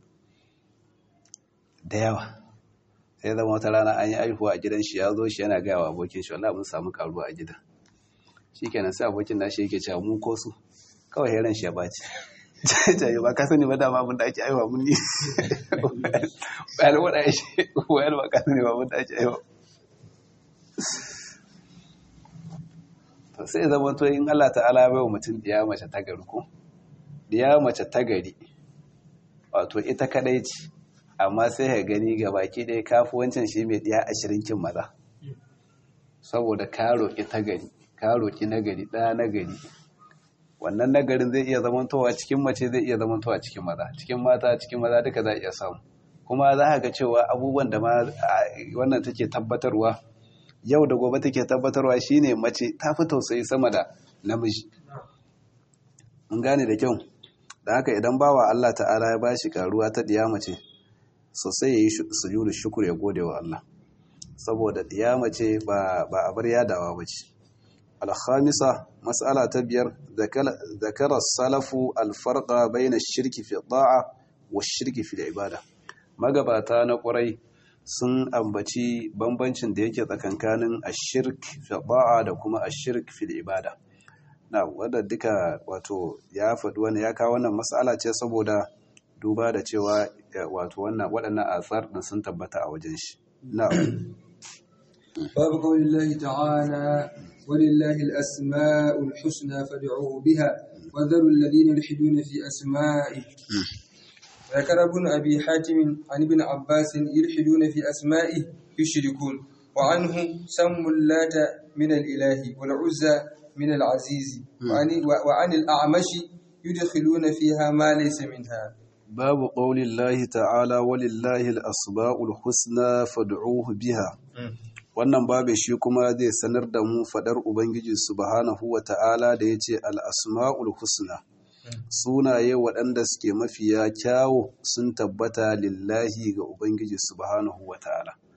da yawa sai zama wata rana an yi aihuwa a gidan shi ya zo shi yana gaya wa abokin shi wallah mun samu karuwa a gidan shi kenan sai abokin nashi yake cewa mu ko su kawai heran shi ya baci jaye ba ka sani ba dama abin da ake aiwa mun ni bayan wada ya shi bayan ba ka sani ba abin da ake aiwa to sai zama to in Allah ta'ala bai wa mutum diya mace ta gari ko diya mace ta gari wato ita kadai ce amma sai ka gani ga baki ɗaya kafi wancan shi mai diya ashirin kin maza saboda ka roƙi ta gari ka roƙi na gari ɗaya na gari wannan nagarin zai iya zamantowa cikin mace zai iya zamantowa cikin maza cikin mata cikin maza duka za a iya samu kuma za ka ga cewa abubuwan da ma wannan take tabbatarwa yau da gobe take tabbatarwa shine mace ta fi tausayi sama da namiji mun gane da kyau da haka idan bawa Allah ta'ala ya bashi karuwa ta diya mace sosai yayi sujudu shukr ya gode wa Allah saboda diya mace ba ba abar yadawa bace الخامسة مسألة تبير ذكر السلف الفرق بين الشرك في الطاعة والشرك في العبادة magabata na ƙwarai sun ambaci bambancin da yake tsakankanin ashirk fi da'a da kuma ashirk fi ibada na wadda duka wato ya faɗi wani ya kawo wannan mas'ala ce saboda duba da cewa wato wannan waɗannan asar din sun tabbata a wajen shi na babu qaulillahi ta'ala ولله الأسماء الحسنى فادعوه بها وذروا الذين يلحدون في أسمائه ذكر ابن أبي حاتم عن ابن عباس يلحدون في أسمائه يشركون وعنه سموا اللات من الإله والعزى من العزيز وعن, وعن الأعمش يدخلون فيها ما ليس منها باب قول الله تعالى ولله الأسماء الحسنى فادعوه بها wannan babu shi kuma zai sanar da mu fadar ubangiji subhanahu wa ta'ala da ya ce al'asma'ul husna sunaye waɗanda suke mafiya kyawo sun tabbata lillahi ga ubangiji subhanahu wa ta'ala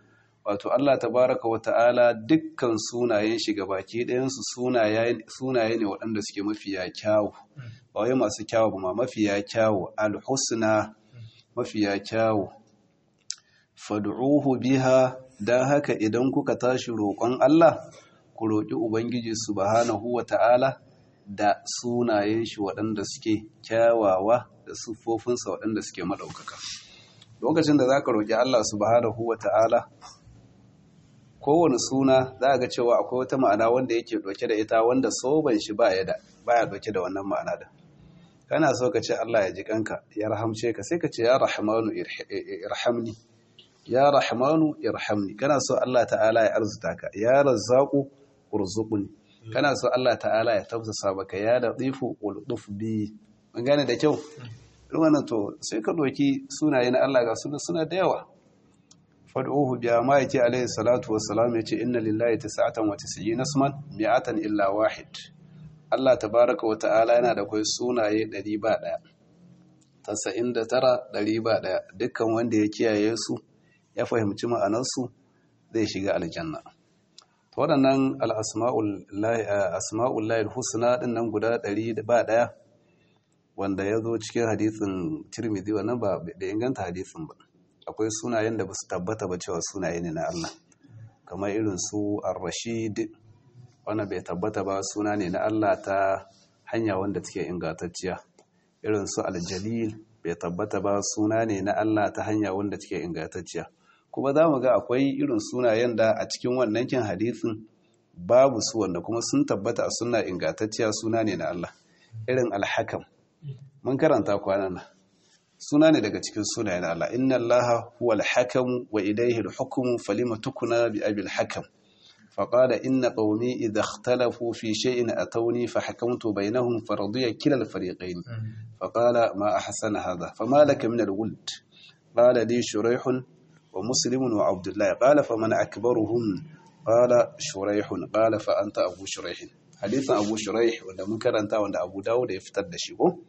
wato Allah tabaraka wa ta'ala dukkan sunayen shi gabaki ɗayansu sunaye ne waɗanda suke mafiya kyawu ba wai masu kyawu ba ma mafiya kyawu alhusna mafiya kyawu fad'uhu biha dan haka idan kuka tashi roƙon Allah ku roƙi ubangiji subhanahu wa ta'ala da sunayen shi waɗanda suke kyawawa da siffofinsa waɗanda suke maɗaukaka lokacin da za ka roƙi Allah subhanahu wa ta'ala kowane suna za ga cewa akwai wata ma'ana wanda yake ɗauke da ita wanda soban shi ba ya ɗauke da wannan ma'ana da kana so ka ce Allah ya ji kanka ya rahamce ka sai ka ce ya rahmanu irhamni ya rahmanu irhamni kana so Allah ta'ala ya arzuta ka ya razzaqu urzuqni kana so Allah ta'ala ya tafsasa maka ya latifu ultuf bi mun gane da kyau wannan to sai ka doki sunaye na Allah ga suna suna da yawa fad'uhu bi ma yake alayhi salatu wassalam yace inna lillahi tis'atan wa tis'ina isman mi'atan illa wahid Allah tabaaraka wa ta'ala yana da kai sunaye 100 ba daya 99 100 ba daya dukkan wanda ya kiyaye su ya fahimci ma'anarsu zai shiga aljanna to waɗannan al-asma'ul lahi husna din nan guda 100 ba daya wanda ya zo cikin hadisin Tirmidhi wannan ba da inganta hadisin ba akwai sunayen da ba su tabbata ba cewa sunaye ne na Allah kamar irin su ar-rashid wanda bai tabbata ba suna ne na Allah ta hanya wanda take ingantacciya irin su al-jalil bai tabbata ba suna ne na Allah ta hanya wanda take ingantacciya kuma za mu ga akwai irin sunayen da a cikin wannan kin hadisin babu su wanda kuma sun tabbata a suna ingantacciya suna ne na Allah irin al-hakam mun karanta kwanan nan suna ne daga cikin sunayen Allah inna allaha huwal hakam wa ilayhi al-hukmu falima tukuna bi abil hakam faqala inna qaumi idha ikhtalafu fi shay'in atawni fa hakamtu bainahum faradiya kila al-fariqayn faqala ma ahsana hadha fama laka min al-wuld qala li shuraih wa muslim wa abdullah qala faman akbaruhum qala shuraih qala fa anta abu shuraih hadithan abu shuraih wanda mun karanta wanda abu dawud ya fitar da shi ko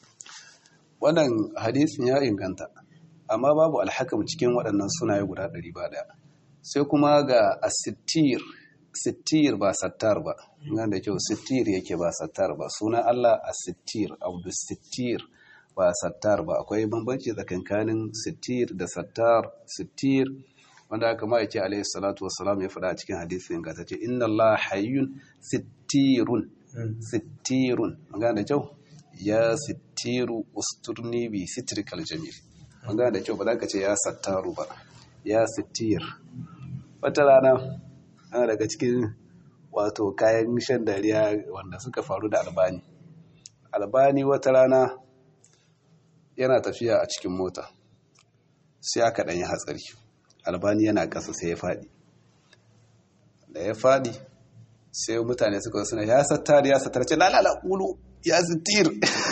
wannan hadisin ya inganta amma babu alhakam cikin waɗannan sunaye guda ɗari ba ɗaya sai kuma ga asittir sittir ba sattar ba nan da kyau sittir yake ba sattar ba sunan Allah asittir abdu sittir ba sattar ba akwai bambanci tsakankanin sittir da sattar sittir wanda aka ma yake alaihi salatu wassalam ya faɗa a cikin hadisin ingantacce inna Allah hayyun sittirun sittirun magana da kyau ya sittiru usturni bi sitrikal jamil magana da kyau ba za ka ce ya sattaru ba ya sittir wata rana ana daga cikin wato kayan shan dariya wanda suka faru da albani albani wata rana yana tafiya a cikin mota sai aka ɗanyi hatsari albani yana ƙasa sai ya faɗi da ya faɗi sai mutane suka suna ya sattar ya sattar ce lalala ƙulu ya sittir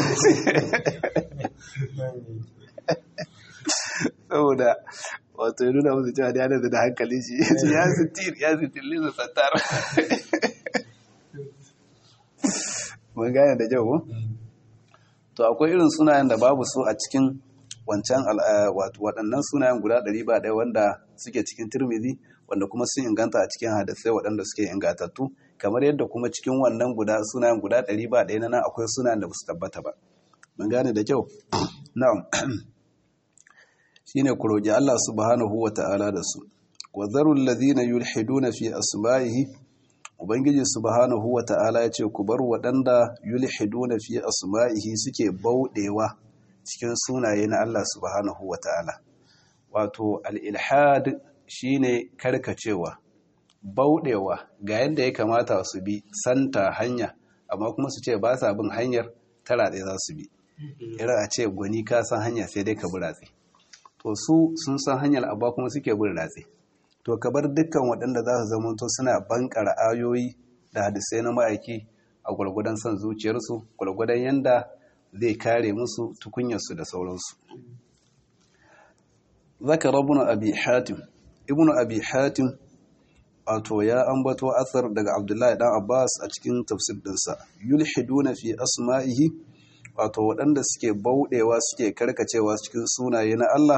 saboda wato ya nuna musu cewa ya da hankali shi ya sittir ya sittir lisa sattar mun gane da jau to akwai irin sunayen da babu su a cikin wancan waɗannan sunayen guda ɗari ba ɗaya wanda suke cikin turmizi wanda kuma sun inganta a cikin hadisai waɗanda suke ingantattu kamar yadda kuma cikin wannan guda sunayen guda ɗari ba ɗaya na nan akwai sunayen da ba su tabbata ba mun gane da kyau na'am shine ku roƙi Allah subhanahu wa ta'ala da su wa zarul ladina yulhiduna fi asma'ihi ubangiji subhanahu wa ta'ala ya ce ku bar waɗanda yulhiduna fi asma'ihi suke bauɗewa cikin sunaye na Allah subhanahu wa ta'ala wato al-ilhad shine karkacewa bauɗewa ga yadda ya kamata su bi santa hanya amma kuma su ce ba sa bin hanyar tara ɗaya za su bi irin a ce gwani ka san hanya sai dai ka bi ratse to su sun san hanyar abba kuma suke bin ratse to ka bar dukkan waɗanda za su zamanto suna bankara ayoyi da hadisai na ma'aiki a gwargwadon son zuciyarsu gwargwadon yanda zai kare musu tukunyarsu da sauransu zaka rabuna abi hatim ibnu abi hatim wato ya ambato asar daga abdullahi dan abbas a cikin tafsir dinsa yulhiduna fi asma'ihi wato waɗanda suke bauɗewa suke karkacewa cikin sunaye na Allah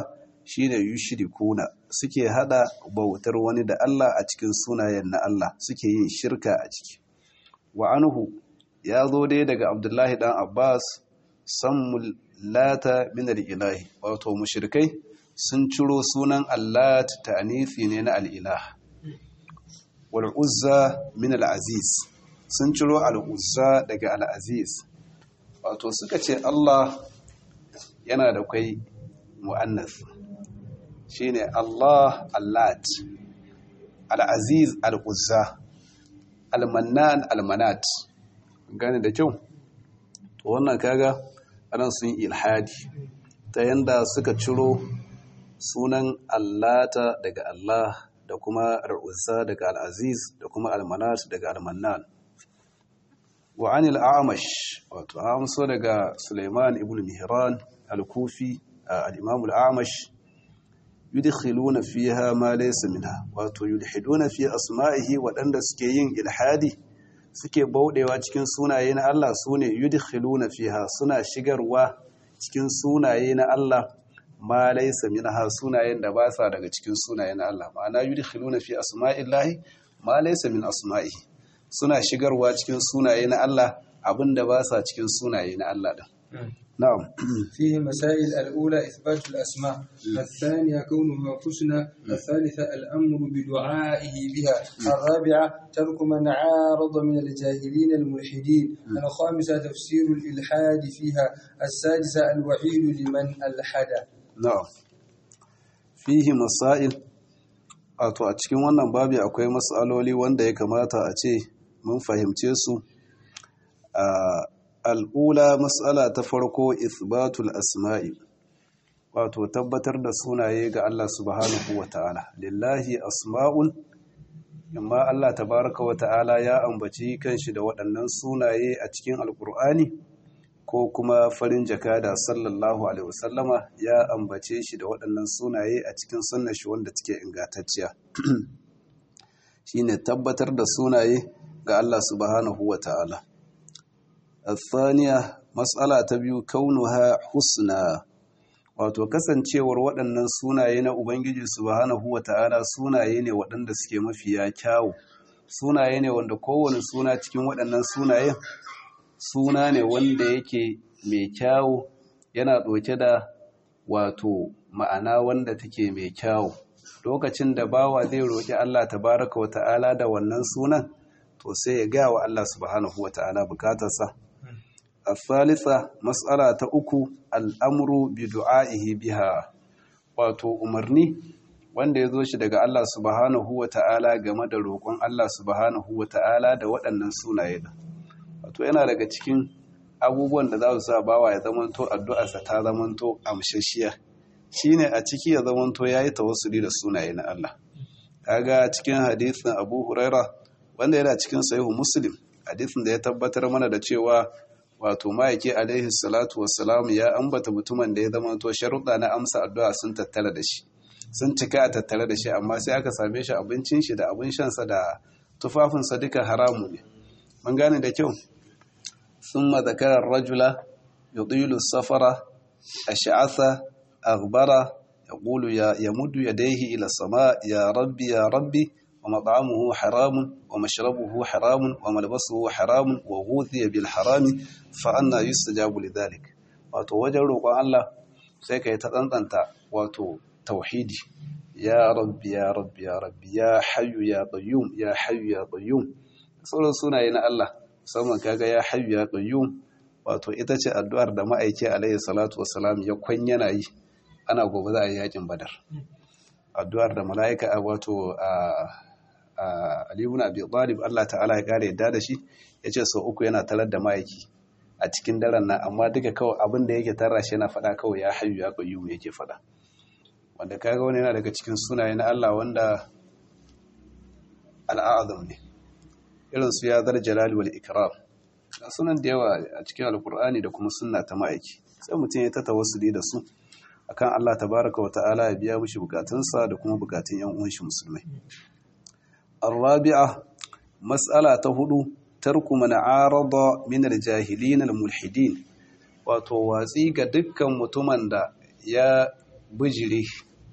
shine yushrikuna suke hada bautar wani da Allah a cikin sunayen na Allah suke yin shirka a ciki wa anhu ya zo dai daga Abdullahi dan Abbas sammul lata min al-ilahi wato mushrikai sun ciro sunan Allah ta'anifi ne na al-ilah wal uzza min al-aziz sun ciro al-uzza daga al-aziz wato suka ce Allah yana da kai mu'annas shine Allah allat al-aziz al-uzza al-mannan al-manat gane da kyau to wannan kaga anan sun ilhadi ta yanda suka ciro sunan allata daga Allah da kuma al-uzza daga al-aziz da kuma al-manat daga al-mannan wa anil a'mash wato amso daga Sulaiman ibn Mihran al-Kufi al-Imam al-A'mash yudkhiluna fiha ma laysa minha wato yulhiduna fi asma'ihi wadanda suke yin ilhadi suke baudewa cikin sunaye na Allah sune yudkhiluna fiha suna shigarwa cikin sunaye na Allah ma laysa minha sunayen da ba sa daga cikin sunaye na Allah ma'ana yudkhiluna fi asma'illahi ma laysa min asma'ihi suna shigarwa cikin sunaye na Allah abinda ba sa cikin sunaye na Allah din نعم فيه مسائل الأولى إثبات الأسماء الثانية كونها حسنى الثالثة الأمر بدعائه بها الرابعة ترك من عارض من الجاهلين الملحدين الخامسة تفسير الإلحاد فيها السادسة الوعيد لمن ألحد نعم فيه مسائل wato a cikin wannan babi akwai matsaloli wanda ya kamata a ce mun fahimce su al'ula matsala ta farko isbatul asma'i wato tabbatar da sunaye ga Allah subhanahu wa ta'ala lillahi asma'un amma Allah tabaraka wa ta'ala ya ambaci kanshi da waɗannan sunaye a cikin alkur'ani ko kuma farin jakada sallallahu alaihi wasallama ya ambace shi da waɗannan sunaye a cikin sunnar shi wanda take ingantacciya shine tabbatar da sunaye ga Allah subhanahu wa ta'ala الثانية مسألة تبيو كونها حسنى wato kasancewar waɗannan sunaye na Ubangiji subhanahu wa ta'ala sunaye ne waɗanda suke mafiya kyawu sunaye ne wanda kowane suna cikin waɗannan sunayen suna ne wanda yake mai kyawu yana ɗauke da wato ma'ana wanda take mai kyawu lokacin da bawa zai roƙi Allah tabaraka wa ta'ala da wannan sunan to sai ya ga wa Allah subhanahu wa ta'ala bukatarsa الثالثة مسألة أكو الأمر بدعائه بها wato umarni wanda ya zo shi daga Allah subhanahu wa ta'ala game da roƙon Allah subhanahu wa ta'ala da waɗannan sunaye da wato yana daga cikin abubuwan da za su sa bawa ya zamanto addu'arsa ta zamanto amshashiya shine a ciki ya zamanto ya yi tawassuli da sunaye na Allah kaga cikin hadisin Abu Huraira wanda yana cikin sahihu Muslim hadisin da ya tabbatar mana da cewa wato ma'aiki alaihi salatu wassalam ya ambata mutumin da ya zama to sharuɗa na amsa addu'a sun tattara da shi sun cika a tattare da shi amma sai aka same shi abincin shi da abin shansa da tufafinsa duka haramu ne mun gane da kyau thumma zakara rajula yudilu safara ash'atha aghbara yaqulu ya yamuddu yadayhi ila sama ya rabbi ya rabbi ومطعمه حرام ومشربه حرام وملبسه حرام وغوذي بالحرام فأنا يستجاب لذلك wato wajen roƙon Allah sai ka yi ta tsantsanta wato tauhidi ya rabbi ya rabbi ya rabbi ya hayyu ya qayyum ya hayyu ya qayyum sauran sunaye na Allah musamman kaga ya hayyu ya qayyum wato ita ce addu'ar da ma'aiki alaihi salatu wassalam ya kwanyana yi ana gobe za a yi yakin badar addu'ar da mala'ika wato a Aliyu na Abi Talib Allah ta'ala ya kare yadda da shi ya ce sau uku yana tarar da ma'aiki a cikin daren nan amma duka kawai abin da yake tara shi yana faɗa kawai ya hayu ya qayyum yake faɗa wanda kaga wani yana daga cikin sunaye na Allah wanda al'azam ne irin su ya zar jalali wal ikram sunan da yawa a cikin alkur'ani da kuma sunna ta ma'aiki sai mutum ya ta tawassuli da su akan Allah tabaraka wa ta'ala ya biya mishi bukatunsa da kuma bukatun yan uwan shi musulmai الرابعة مسألة هدو ترك من عارض من الجاهلين الملحدين wato watsi ga dukkan mutumin da ya bijire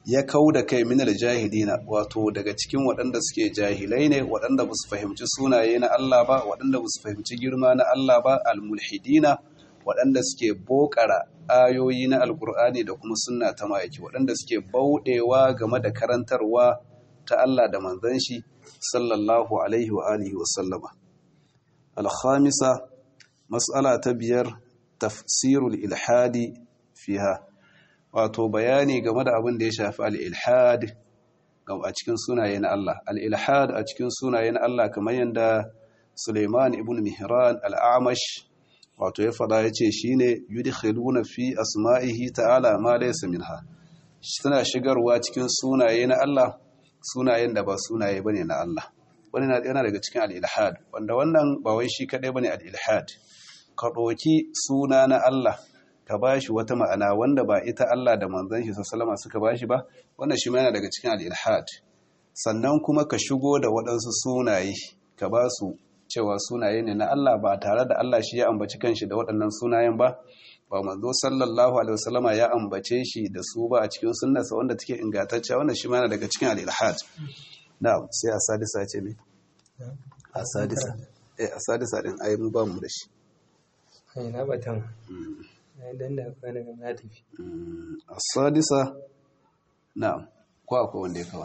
ya kau da kai minar jahilina wato daga cikin waɗanda suke jahilai ne waɗanda ba su fahimci sunaye na Allah ba waɗanda ba su fahimci girma na Allah ba almulhidina waɗanda suke bokara ayoyi na alkur'ani da kuma sunna ta ma'aiki waɗanda suke bauɗewa game da karantarwa ta Allah da manzon shi sallallahu alaihi wa alihi wa sallama alhamisa mas'ala ta biyar tafsirul ilhadi fiha wato bayani game da abin da ya shafi al-ilhad a cikin sunaye na Allah al-ilhad a cikin sunaye na Allah kamar yadda Suleiman ibn Mihran al-Amash wato ya fada yace shine yudkhiluna fi asma'ihi ta'ala ma laysa minha suna shigarwa cikin sunaye na Allah sunayen da ba sunaye bane na Allah wani yana daga cikin al-ilhad wanda wannan ba wai shi kadai bane al-ilhad ka ɗauki suna na Allah ka ba shi wata ma'ana wanda ba ita Allah da manzan shi sassalama suka ba shi ba wannan shi yana daga cikin al'ilhad sannan kuma ka shigo da waɗansu sunaye ka ba su cewa sunaye ne na Allah ba tare da Allah shi ya ambaci kanshi da waɗannan sunayen ba ba manzo sallallahu alaihi wasallama ya ambace shi da su ba a cikin sunnarsa wanda take ingantacciya wannan shi yana daga cikin al'ilhad na'am sai asadisa ce me asadisa eh asadisa din ai mu ba mu da shi na batan dan da akwai daga na tafi asadisa na'am ko akwai wanda ya kawo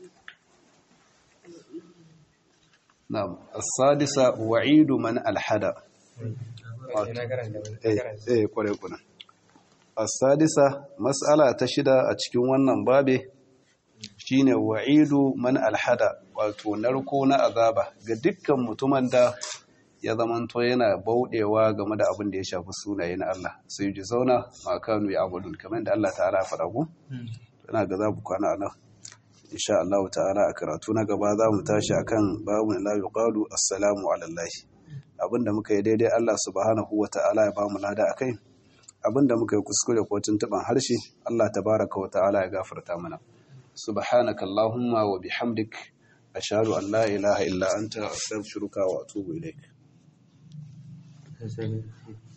na'am asadisa wa'idu man alhada eh kware kuna asadisa mas'ala ta shida a cikin wannan babe shine wa'idu man alhada wato narko na azaba ga dukkan mutumin da ya zamanto yana bauɗewa game da abin da ya shafi sunaye na Allah sai ji zauna ma kanu ya abudun kamar da Allah ta'ala faɗa ku ina ga za mu kwana nan insha Allah ta'ala a karatu na gaba za mu tashi akan babu la yuqalu assalamu ala Allah abinda muka yi daidai Allah subhanahu wa ta'ala ya ba mu lada akai abinda muka yi kuskure ko tuntuban harshe Allah tabaraka wa ta'ala ya gafarta mana subhanaka allahumma wa bihamdik ashhadu an la ilaha illa anta astaghfiruka wa atubu ilaik